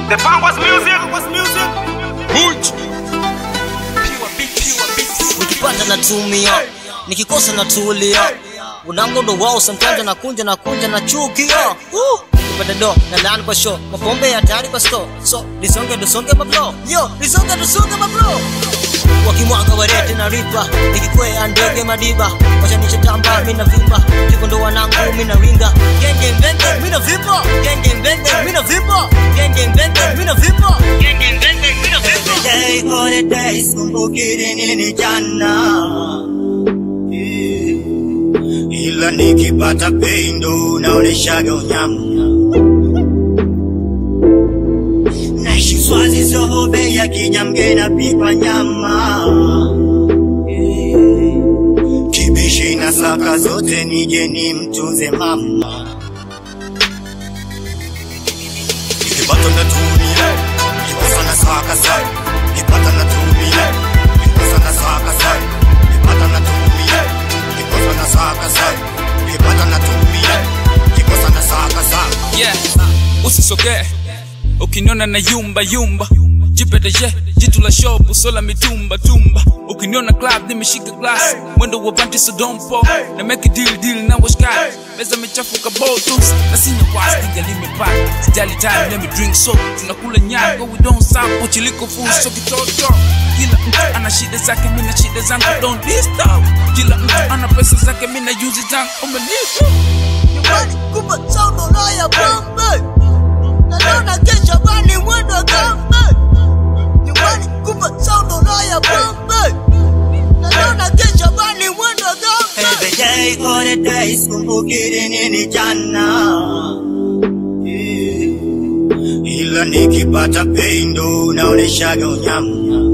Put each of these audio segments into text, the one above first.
The Bangwas music. Bangwas music. Much. nikipata natumia nikikosa natulia unangondo wao sometimes nakunja na kunja na chukia Uh, nikipata do na ndani kwa show mapombe ya tayari kwa store so lisonge tusonge mablo yo lisonge tusonge mablo wakimwaga warete na ripa nikikwea ndege madiba wachanisha tamba mina vimba hivyo ndo wanangu mina winga genge mbenge mina vipo genge mbenge mina vipo genge mbenge mina vipo genge mbenge mina vipo day for the day, sikumbukiri nini jana Eh, ila nikipata pendo naoneshaga unyama naishi swazi sohobe ya kijamge napikwa nyama Eh, kibishi na saka zote nije ni mtunze mama nikipata natumia nikikosa na saka sana nikipata natumia nikikosa na saka sana nikipata natumia nikikosa na saka sana nikipata natumia nikikosa na saka sana Yeah. Usisogee ukiniona na yumba yumba jipeteje jitu la shop usola mitumba tumba ukiniona club nimeshika glass mwendo wa panti sodompo na make a deal deal na washkai meza mechafuka bottles na sinya was nigga limepata sijali time let me drink so tunakula nyago we don't stop pochiliko full so kitoto kila mtu ana shida zake mina shida zangu don't disturb kila mtu ana pesa zake mina use zangu umenipo nyumbani kumbe sound unaya bombe naona kesha bani mwendo wa gambe nyumbani kumbe sound unaya bombe naona kesha bani mwendo wa gambe Every day for the day, sikumbukiri nini jana Eh, ila nikipata pendo naoneshaga unyama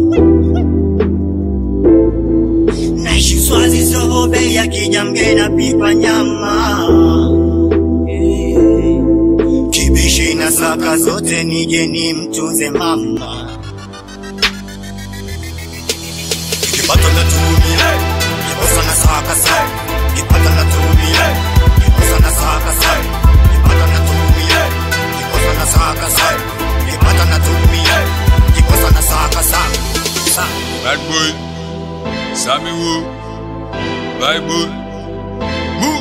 naishi swazi sohobe ya kijamge napikwa nyama Eh, kibishi na saka zote nije ni mtunze mama nikipata natumia nikikosa na saka sana nikipata natumia nikikosa na saka sana nikipata natumia nikikosa na saka sana nikipata natumia nikikosa na saka sana sana Bad boy, Sammy Woo, Bible, Moo.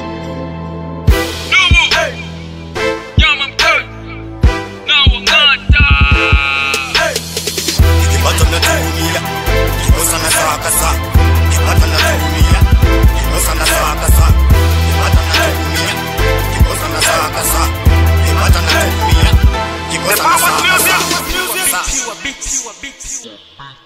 nikipata natumia nikikosa na saka sana nikipata natumia nikikosa na saka sana nikipata natumia nikikosa na saka sana nikipata natumia nikikosa na Bangwas saka music. sana Bangwas music. Sana. Pure beats.